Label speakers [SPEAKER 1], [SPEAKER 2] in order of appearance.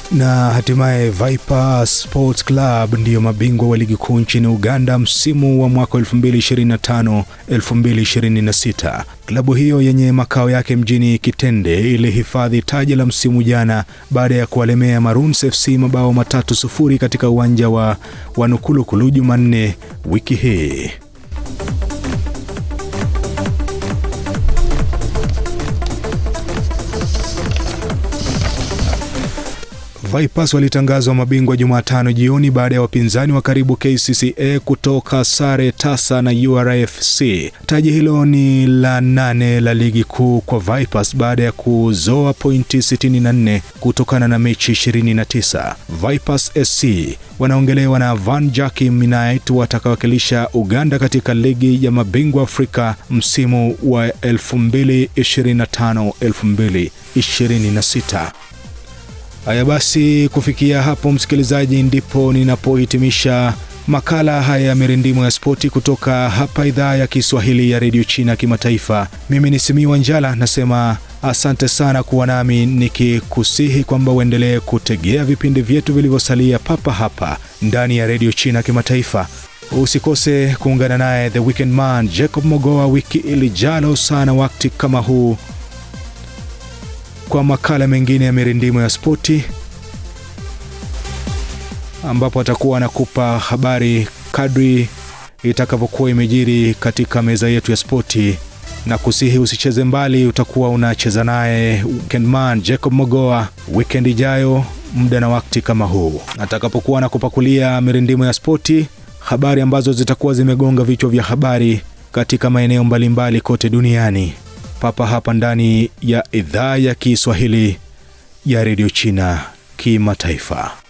[SPEAKER 1] Na hatimaye Viper Sports Club ndiyo mabingwa wa ligi kuu nchini Uganda msimu wa mwaka 2025-2026. Klabu hiyo yenye makao yake mjini Kitende ilihifadhi taji la msimu jana baada ya kuwalemea Maroons FC mabao matatu sufuri katika uwanja wa Wanukulukulu Jumanne wiki hii. Vipers walitangazwa mabingwa Jumatano jioni baada ya wapinzani wa karibu KCCA kutoka sare tasa na URAFC. Taji hilo ni la nane la ligi kuu kwa Vipers baada ya kuzoa pointi 64 kutokana na mechi 29. Vipers SC wanaongelewa na Van Jaki Minait watakawakilisha Uganda katika ligi ya mabingwa Afrika msimu wa 2025-2026. Haya basi, kufikia hapo msikilizaji, ndipo ninapohitimisha makala haya ya mirindimo ya spoti kutoka hapa idhaa ya Kiswahili ya redio China kimataifa. Mimi ni Simiwa Njala, nasema asante sana kuwa nami, nikikusihi kwamba uendelee kutegea vipindi vyetu vilivyosalia papa hapa ndani ya redio China kimataifa. Usikose kuungana naye the weekend man Jacob Mogoa wiki ilijalo sana wakati kama huu kwa makala mengine ya mirindimo ya spoti ambapo atakuwa anakupa habari kadri itakavyokuwa imejiri katika meza yetu ya spoti, na kusihi usicheze mbali, utakuwa unacheza naye weekendman Jacob Mogoa weekend ijayo muda na wakati kama huu, atakapokuwa anakupakulia mirindimo ya spoti, habari ambazo zitakuwa zimegonga vichwa vya habari katika maeneo mbalimbali kote duniani papa hapa ndani ya idhaa ya Kiswahili ya redio China kimataifa.